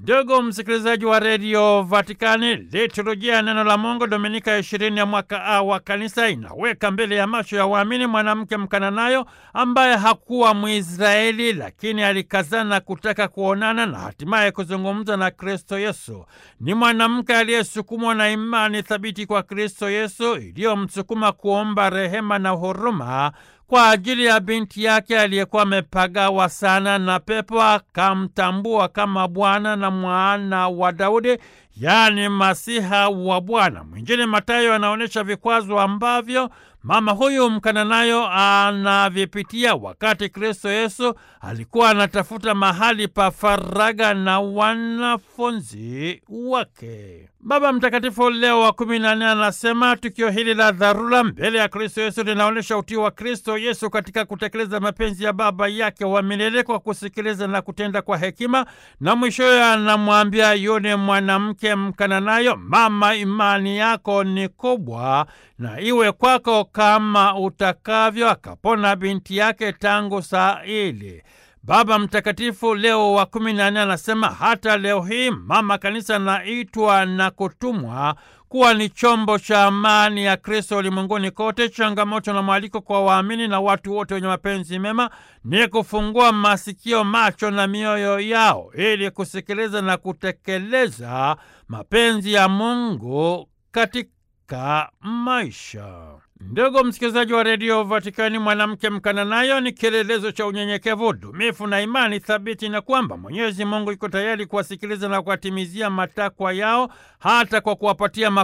Ndugu msikilizaji wa redio Vatikani, liturujia ya neno la Mungu Dominika ishirini ya mwaka A wa kanisa inaweka mbele ya macho ya waamini mwanamke Mkananayo ambaye hakuwa Mwisraeli, lakini alikazana kutaka kuonana na hatimaye kuzungumza na Kristo Yesu. Ni mwanamke aliyesukumwa na imani thabiti kwa Kristo Yesu iliyomsukuma kuomba rehema na huruma kwa ajili ya binti yake aliyekuwa amepagawa sana na pepo, akamtambua kama Bwana na mwana wa Daudi, yaani Masiha wa Bwana. Mwinjili Mathayo anaonyesha vikwazo ambavyo mama huyu Mkananayo anavipitia wakati Kristo Yesu alikuwa anatafuta mahali pa faraga na wanafunzi wake. Baba Mtakatifu Leo wa kumi na nne anasema tukio hili la dharura mbele ya Kristo Yesu linaonyesha utii wa Kristo Yesu katika kutekeleza mapenzi ya Baba yake wa milele kwa kusikiliza na kutenda kwa hekima, na mwishowe anamwambia yule mwanamke Mkananayo, mama, imani yako ni kubwa na iwe kwako kama utakavyo. Akapona binti yake tangu saa ile. Baba Mtakatifu Leo wa kumi na nne anasema hata leo hii mama kanisa anaitwa na kutumwa kuwa ni chombo cha amani ya Kristo ulimwenguni kote. Changamoto na mwaliko kwa waamini na watu wote wenye mapenzi mema ni kufungua masikio, macho na mioyo yao ili kusikiliza na kutekeleza mapenzi ya Mungu katika maisha. Ndugu msikilizaji wa redio Vatikani, mwanamke Mkananayo ni kielelezo cha unyenyekevu, dumifu na imani thabiti, na kwamba Mwenyezi Mungu yuko tayari kuwasikiliza na kuwatimizia matakwa yao hata kwa kuwapatia